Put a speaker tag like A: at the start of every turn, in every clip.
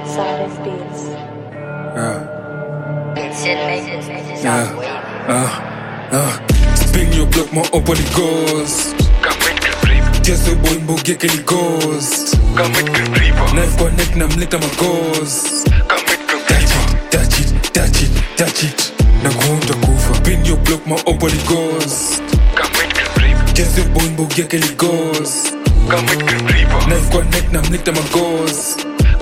A: Silent Beats.
B: Yeah, uh, uh. Spin your block, my up on it goes. Just a boy, mbo get it goes. Knife connect, na mleta my goes. Touch it, touch it, touch it, touch it. Na kuunda kufa. Spin your block, my up on it goes. Just a boy, mbo get it goes. Knife connect, na mleta my goes.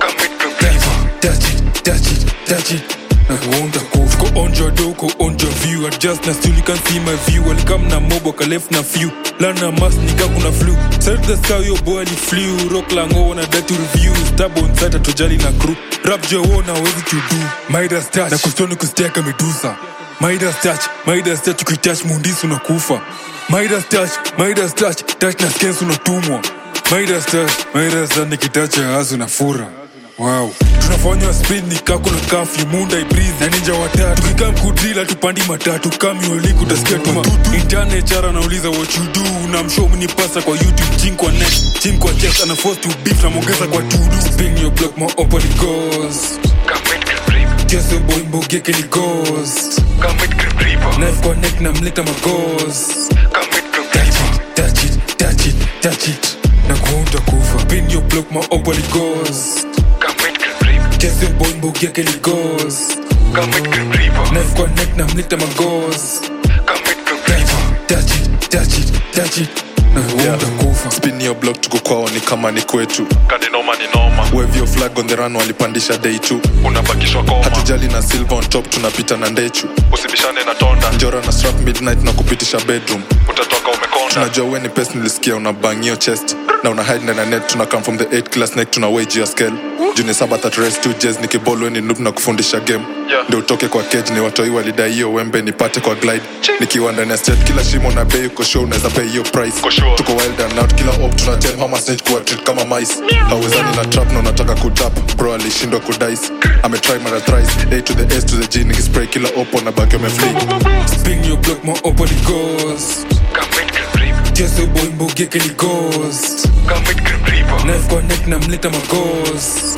B: Touch it, touch it, touch it. Na kuunda kufa. Go on your door, go on your view. Adjust na still you can see my view. Walikam na mobo, ka left na few. Lana mas nika kuna flu. Set the sky, your boy ali flew. Rock lango wana dati review. Stab on site atojali na crew. Rap jo wona wezi to do. Midas touch. Na kustoni kusteka medusa. Midas touch, Midas touch ukitouch mundisi unakufa. Midas touch, Midas touch, touch na skens unatumwa. Midas touch, Midas touch nikitacha hasu na fura. Wow. tunafanywa speed ni kako na kafyu munda ibreeze na ninja watatu tukikaa mkudrila tupandi matatu kamioliku utasikia tu matutu intane chara nauliza what you do na mshow mnipasa kwa youtube chin kwa net chin kwa chest ana force to beef na mwongeza kwa tudu spin your block more open it goes just a boy mbogeke ni goes knife kwa neck na mleta magos touch it touch it touch it touch it na kuunda kufa spin your block more open it goes just a boy mbogeke ni goes knife kwa neck na mleta magos touch it touch it touch it na kuunda kufa
C: spin your block tuko kwao ni kama ni kwetu
D: kaninoma ni noma
C: wave your flag on the run walipandisha day tu
D: unabakishwa koma
C: hatujali na silver on top tunapita na ndechu
D: usibishane na tonda
C: njora na strap midnight na kupitisha bedroom
D: utatoka umekonda
C: tunajua we ni pes nilisikia una bangio chest na una hide ndani ya net tuna come from the 8 class neck tuna wage your scale juni saba that race two jazz nikibol we ni noob na kufundisha game
D: Yeah.
C: ndio utoke kwa cage ni watoi walidai hiyo wembe nipate kwa glide nikiwa ndani ya state kila shimo na bei uko show unaweza pay hiyo price
D: Uko sure.
C: tuko wild and out kila op tuna tell hama snitch kuwa treat kama mice hawezani na trap na unataka kutap bro alishindwa kudice ametry mara thrice a to the s to the g nikispray kila op na baki ameflee
B: spin your block more open it goes just a boy mbogeke ni goes knife kwa neck na mleta magos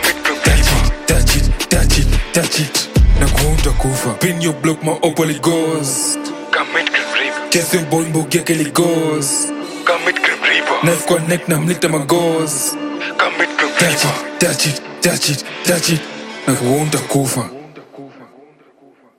B: touch it touch it touch it na kuunda kufa pin your block more open it goes just a boy mbogeke ni goes knife kwa neck na mleta magos touch it touch it touch it touch it na kuunda kufa